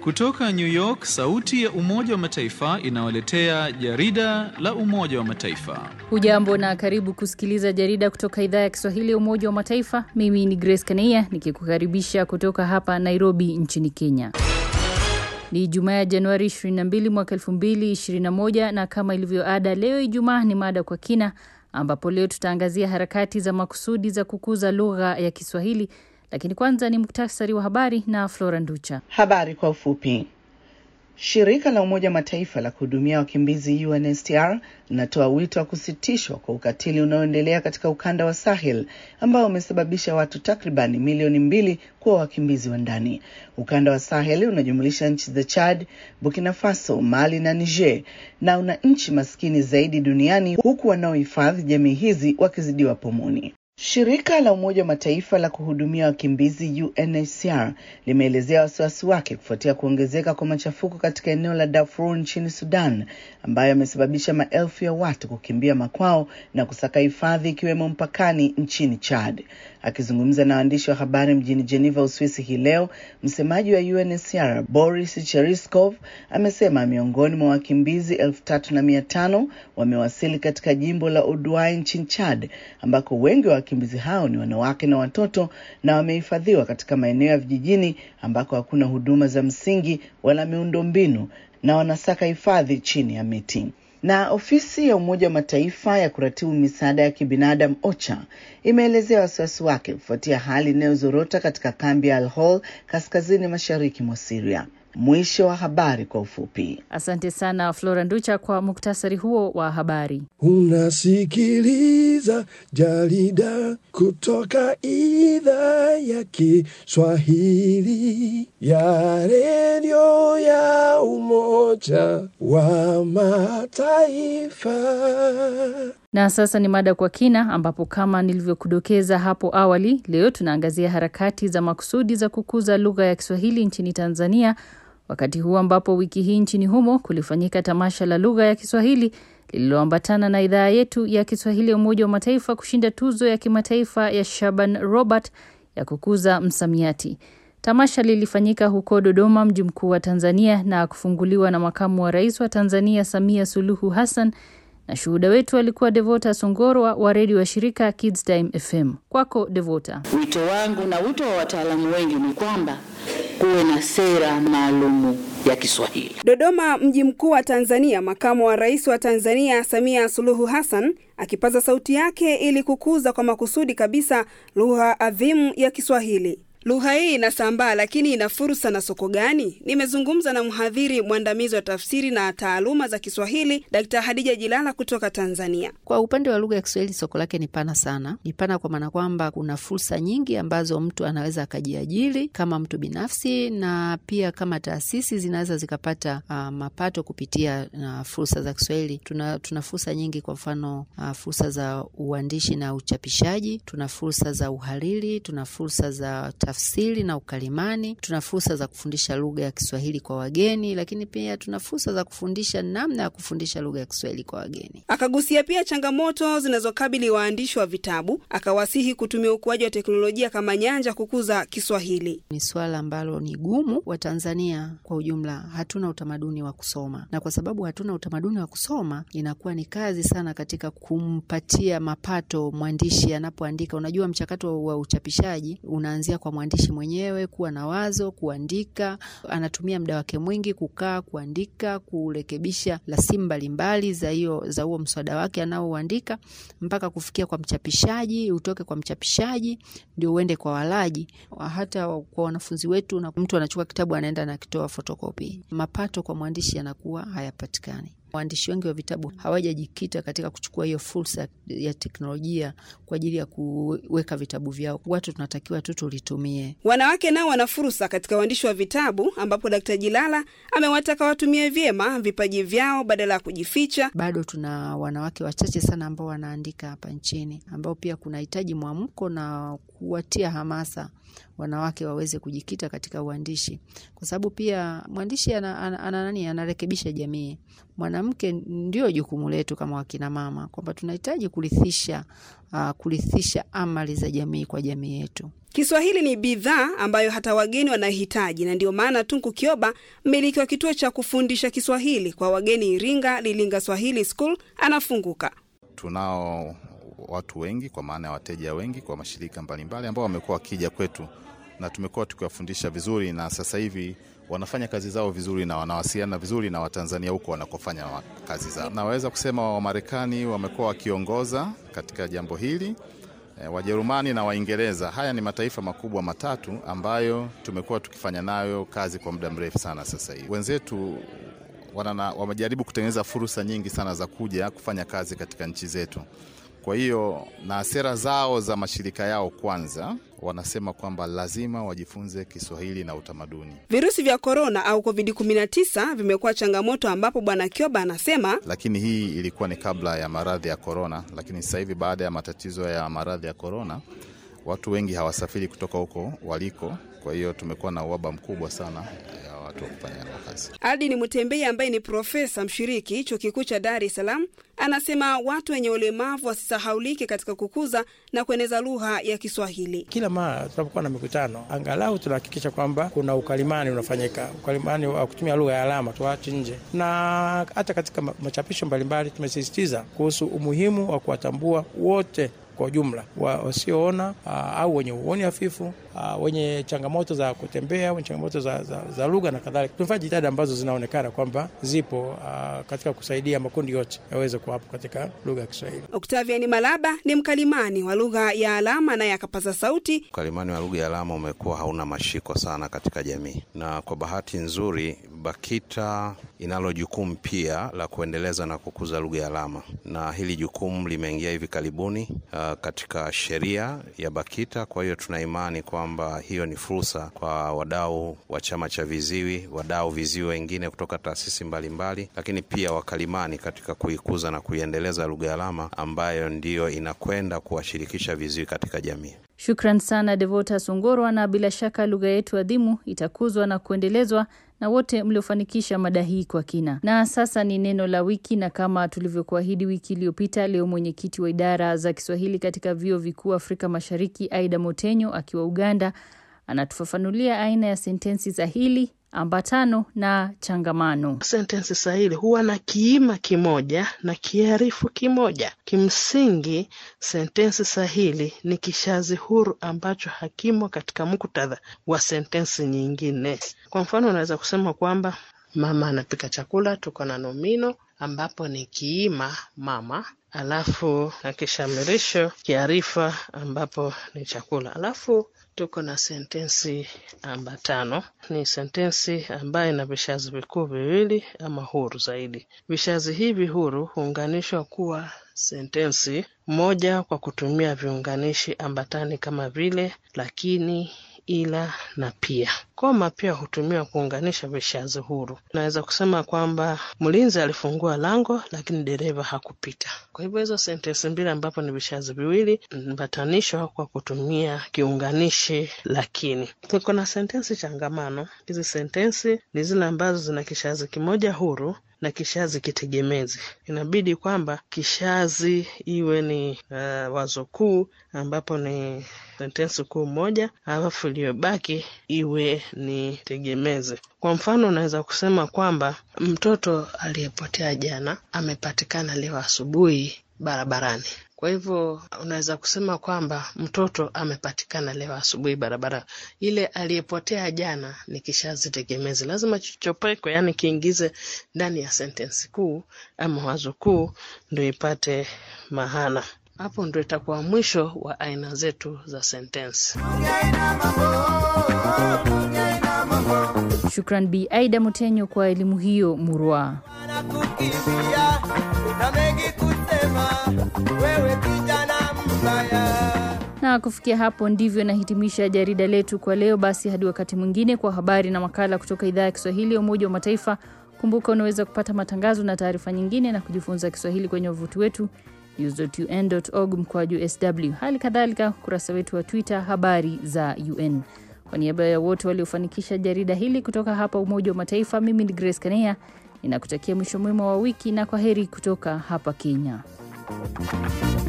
Kutoka New York, sauti ya Umoja wa Mataifa inawaletea jarida la Umoja wa Mataifa. Hujambo na karibu kusikiliza jarida kutoka idhaa ya Kiswahili ya Umoja wa Mataifa. Mimi ni Grace Kaneia nikikukaribisha kutoka hapa Nairobi nchini Kenya. Ni Jumaa ya Januari 22 mwaka 2021 na kama ilivyo ada, leo Ijumaa ni mada kwa kina, ambapo leo tutaangazia harakati za makusudi za kukuza lugha ya Kiswahili lakini kwanza ni muktasari wa habari na Flora Nducha. Habari kwa ufupi. Shirika la Umoja Mataifa la kuhudumia wakimbizi UNHCR linatoa wito wa kusitishwa kwa ukatili unaoendelea katika ukanda wa Sahel ambao umesababisha watu takribani milioni mbili kuwa wakimbizi wa ndani. Ukanda wa Sahel unajumulisha nchi za Chad, Burkina Faso, Mali na Niger na una nchi maskini zaidi duniani huku wanaohifadhi jamii hizi wakizidiwa pomoni. Shirika la Umoja wa Mataifa la kuhudumia wakimbizi UNHCR limeelezea wasiwasi wake kufuatia kuongezeka kwa machafuko katika eneo la Darfur nchini Sudan ambayo yamesababisha maelfu ya watu kukimbia makwao na kusaka hifadhi ikiwemo mpakani nchini Chad. Akizungumza na waandishi wa habari mjini Geneva, Uswisi hii leo, msemaji wa UNHCR Boris Cheriskov amesema miongoni mwa wakimbizi elfu tatu na mia tano wamewasili katika jimbo la Odwai nchini Chad ambako wengi wa wakimbizi hao ni wanawake na watoto na wamehifadhiwa katika maeneo ya vijijini ambako hakuna huduma za msingi wala miundombinu na wanasaka hifadhi chini ya miti. Na ofisi ya Umoja wa Mataifa ya kuratibu misaada ya kibinadamu OCHA imeelezea wasiwasi wake kufuatia hali inayozorota katika kambi ya Al-Hol kaskazini mashariki mwa Syria. Mwisho wa habari kwa ufupi. Asante sana Flora Nducha kwa muktasari huo wa habari. Unasikiliza jarida kutoka idhaa ya Kiswahili ya redio ya Umoja wa Mataifa. Na sasa ni mada kwa kina, ambapo kama nilivyokudokeza hapo awali, leo tunaangazia harakati za makusudi za kukuza lugha ya Kiswahili nchini Tanzania, wakati huu ambapo wiki hii nchini humo kulifanyika tamasha la lugha ya Kiswahili lililoambatana na idhaa yetu ya Kiswahili ya Umoja wa Mataifa kushinda tuzo ya kimataifa ya Shaban Robert ya kukuza msamiati. Tamasha lilifanyika huko Dodoma, mji mkuu wa Tanzania, na kufunguliwa na makamu wa rais wa Tanzania Samia Suluhu Hassan na shuhuda wetu alikuwa Devota Songorwa wa redio wa shirika Kids Time FM. Kwako Devota. Wito wangu na wito wa wataalamu wengi ni kwamba kuwe na sera maalumu ya Kiswahili. Dodoma, mji mkuu wa Tanzania, makamu wa rais wa Tanzania Samia Suluhu Hassan akipaza sauti yake ili kukuza kwa makusudi kabisa lugha adhimu ya Kiswahili. Lugha hii inasambaa, lakini ina fursa na soko gani? Nimezungumza na mhadhiri mwandamizi wa tafsiri na taaluma za Kiswahili Dkt. Hadija Jilala kutoka Tanzania. Kwa upande wa lugha ya Kiswahili, soko lake ni pana sana. Ni pana kwa maana kwamba kuna fursa nyingi ambazo mtu anaweza akajiajiri kama mtu binafsi, na pia kama taasisi zinaweza zikapata uh, mapato kupitia uh, fursa za Kiswahili. Tuna, tuna fursa nyingi, kwa mfano uh, fursa za uandishi na uchapishaji, tuna fursa za uhariri, tuna fursa za tafsiri na ukalimani. Tuna fursa za kufundisha lugha ya Kiswahili kwa wageni, lakini pia tuna fursa za kufundisha namna ya kufundisha lugha ya Kiswahili kwa wageni. Akagusia pia changamoto zinazokabili waandishi wa vitabu, akawasihi kutumia ukuaji wa teknolojia kama nyanja kukuza Kiswahili. Ni swala ambalo ni gumu. Wa Tanzania kwa ujumla hatuna utamaduni wa kusoma, na kwa sababu hatuna utamaduni wa kusoma, inakuwa ni kazi sana katika kumpatia mapato mwandishi anapoandika. Unajua, mchakato wa uchapishaji unaanzia kwa mwandishi mwenyewe kuwa na wazo, kuandika. Anatumia muda wake mwingi kukaa, kuandika, kurekebisha rasimu mbalimbali za hiyo za huo mswada wake anaouandika mpaka kufikia kwa mchapishaji, utoke kwa mchapishaji ndio uende kwa walaji. Hata kwa wanafunzi wetu, na mtu anachukua kitabu anaenda anakitoa fotokopi, mapato kwa mwandishi yanakuwa hayapatikani. Waandishi wengi wa vitabu hawajajikita katika kuchukua hiyo fursa ya teknolojia kwa ajili ya kuweka vitabu vyao. Watu tunatakiwa tu tulitumie. Wanawake nao wana fursa katika uandishi wa vitabu, ambapo Dkt. Jilala amewataka watumie vyema vipaji vyao badala ya kujificha. Bado tuna wanawake wachache sana ambao wanaandika hapa nchini, ambao pia kunahitaji mwamko na kuwatia hamasa wanawake waweze kujikita katika uandishi, kwa sababu pia mwandishi ana, ana, ana nani anarekebisha jamii. Mwanamke ndio jukumu letu kama wakina mama, kwamba tunahitaji kurithisha uh, kurithisha amali za jamii kwa jamii yetu. Kiswahili ni bidhaa ambayo hata wageni wanahitaji, na ndio maana Tunku Kioba, mmiliki wa kituo cha kufundisha Kiswahili kwa wageni Iringa, Lilinga Swahili School, anafunguka. Tunao watu wengi, kwa maana ya wateja wengi kwa mashirika mbalimbali ambao wamekuwa wakija kwetu na tumekuwa tukiwafundisha vizuri, na sasa hivi wanafanya kazi zao vizuri na wanawasiliana vizuri na Watanzania huko wanakofanya kazi zao. Naweza kusema Wamarekani wamekuwa wakiongoza katika jambo hili e, Wajerumani na Waingereza. Haya ni mataifa makubwa matatu ambayo tumekuwa tukifanya nayo kazi kwa muda mrefu sana. Sasa hivi wenzetu wanana, wamejaribu kutengeneza fursa nyingi sana za kuja kufanya kazi katika nchi zetu. Kwa hiyo na sera zao za mashirika yao kwanza wanasema kwamba lazima wajifunze Kiswahili na utamaduni. Virusi vya korona au COVID-19 vimekuwa changamoto, ambapo Bwana Kioba anasema, lakini hii ilikuwa ni kabla ya maradhi ya korona, lakini sasa hivi baada ya matatizo ya maradhi ya korona, watu wengi hawasafiri kutoka huko waliko. Kwa hiyo tumekuwa na uhaba mkubwa sana ya watu wa kufanya nao kazi. Adi ni Mtembei ambaye ni profesa mshiriki chuo kikuu cha Dar es Salaam anasema watu wenye ulemavu wasisahaulike katika kukuza na kueneza lugha ya Kiswahili. Kila mara tunapokuwa na mikutano, angalau tunahakikisha kwamba kuna ukalimani unafanyika, ukalimani wa kutumia lugha ya alama tuache nje, na hata katika machapisho mbalimbali tumesisitiza kuhusu umuhimu wa kuwatambua wote kwa ujumla wasioona au wenye uoni hafifu, wenye changamoto za kutembea, wenye changamoto za, za, za lugha na kadhalika. Tumefanya jitihada ambazo zinaonekana kwamba zipo aa, katika kusaidia makundi yote yaweze kuwapo katika lugha ya Kiswahili. Octavian Malaba ni mkalimani wa lugha ya alama naye akapaza sauti. Ukalimani wa lugha ya alama umekuwa hauna mashiko sana katika jamii, na kwa bahati nzuri BAKITA inalo jukumu pia la kuendeleza na kukuza lugha ya alama, na hili jukumu limeingia hivi karibuni uh, katika sheria ya BAKITA. Kwa hiyo tuna imani kwamba hiyo ni fursa kwa wadau wa chama cha viziwi, wadau viziwi wengine kutoka taasisi mbalimbali, lakini pia wakalimani katika kuikuza na kuiendeleza lugha ya alama ambayo ndiyo inakwenda kuwashirikisha viziwi katika jamii. Shukran sana Devota Sungorwa, na bila shaka lugha yetu adhimu itakuzwa na kuendelezwa na wote mliofanikisha mada hii kwa kina. Na sasa ni neno la wiki, na kama tulivyokuahidi wiki iliyopita, leo mwenyekiti wa idara za Kiswahili katika vyuo vikuu Afrika Mashariki, Aida Motenyo akiwa Uganda, anatufafanulia aina ya sentensi sahili, ambatano na changamano. Sentensi sahili huwa na kiima kimoja na kiarifu kimoja. Kimsingi, sentensi sahili ni kishazi huru ambacho hakimo katika muktadha wa sentensi nyingine. Kwa mfano, unaweza kusema kwamba mama anapika chakula, tuko na nomino ambapo ni kiima mama, alafu na kishamirisho kiarifa ambapo ni chakula, alafu tuko na sentensi ambatano. Ni sentensi ambayo ina vishazi vikuu viwili ama huru zaidi. Vishazi hivi huru huunganishwa kuwa sentensi moja kwa kutumia viunganishi ambatani kama vile lakini, ila na pia. Koma pia hutumiwa kuunganisha vishazi huru. Naweza kusema kwamba mlinzi alifungua lango lakini dereva hakupita. Kwa hivyo hizo sentensi mbili ambapo ni vishazi viwili mbatanishwa kwa kutumia kiunganishi lakini. Tuko na sentensi changamano. Hizi sentensi ni zile ambazo zina kishazi kimoja huru na kishazi kitegemezi. Inabidi kwamba kishazi iwe ni uh, wazo kuu ambapo ni sentensi kuu moja, alafu iliyobaki iwe ni tegemezi. Kwa mfano, unaweza kusema kwamba mtoto aliyepotea jana amepatikana leo asubuhi barabarani. Kwa hivyo unaweza kusema kwamba mtoto amepatikana leo asubuhi barabara. Ile aliyepotea jana ni kishazi tegemezi, lazima chichopekwe, yani kiingize ndani ya sentensi kuu ama wazo kuu, ndio ipate mahana. Hapo ndio itakuwa mwisho wa aina zetu za sentensi. Shukran Bi Aida Mutenyo kwa elimu hiyo murwa. Na kufikia hapo ndivyo nahitimisha jarida letu kwa leo. Basi hadi wakati mwingine, kwa habari na makala kutoka idhaa ya Kiswahili ya Umoja wa Mataifa. Kumbuka unaweza kupata matangazo na taarifa nyingine na kujifunza Kiswahili kwenye wavuti wetu news.un.org mkwaju sw, hali kadhalika ukurasa wetu wa Twitter habari za UN. Kwa niaba ya wote waliofanikisha jarida hili kutoka hapa Umoja wa Mataifa, mimi ni Grace Kanea ninakutakia mwisho mwema wa wiki na kwa heri kutoka hapa Kenya.